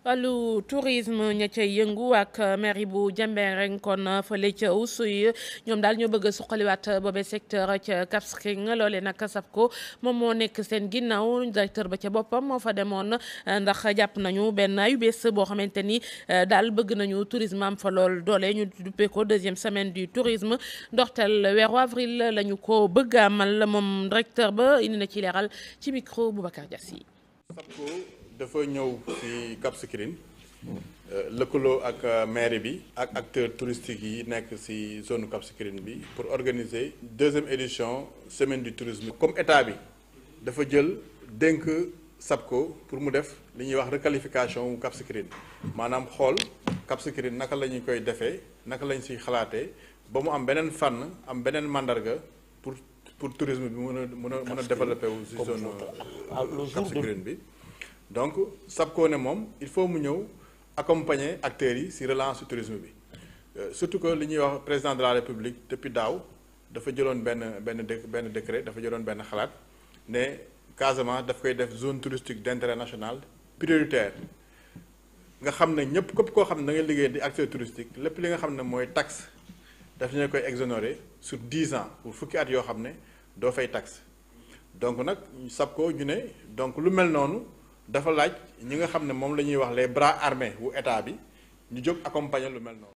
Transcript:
wàllu tourisme ña ca yëngu ak mairie bu Diembéring kon fële ca Oussouye ñoom daal ñoo bëgg a suqaliwaat boobe secteur ca Cap Skirring loolee nag SAPCO moom moo nekk seen ginnaaw directeur ba ca boppam moo fa demoon ndax jàpp nañu benn ayu bés boo xamante ni daal bëgg nañu tourisme am fa lool doole ñu duppee ko deuxième semaine du tourisme ndorteel weeru avril la ñu ko bëgg amal moom directeur ba indi na ci leeral ci micro Boubacar Diassi. SAPCO dafa ñëw ci Cap Skirring lëkkaloo ak mairie bi ak acteurs touristiques yi nekk ci zone Cap Skirring bi pour organiser deuxième édition semaine du tourisme. comme état bi dafa jël dénk SAPCO pour mu def li ñuy wax requalification wu Cap Skirring maanaam xool Cap Skirring naka la ñu koy defee naka lañ ci xalaatee ba mu am beneen fànn am beneen mandarga pour pour tourisme bi mën a mën a mën a développé wu ci zone Cap Skirring bi. donc SAPCO ne moom il faut mu ñëw accompagner acteurs yi ci relance du tourisme bi surtout que li ñuy wax président de la république depuis daaw dafa jëloon benn benn dé benn décret dafa jëloon benn xalaat ne Casamance daf koy def zone touristique d'intérêt national prioritaire nga xam ne ñëpp képp koo xam ne da ngay liggéey di acteur touristique lépp li nga xam ne mooy taxe daf ñu koy exonérer sur dix ans pour fukki at yoo xam ne doo fay taxe donc nag SAPCO ñu ne donc lu mel noonu. dafa laaj ñi nga xam ne moom la ñuy wax les bras armés wu état bi ñu jóg accompagner lu mel noonu.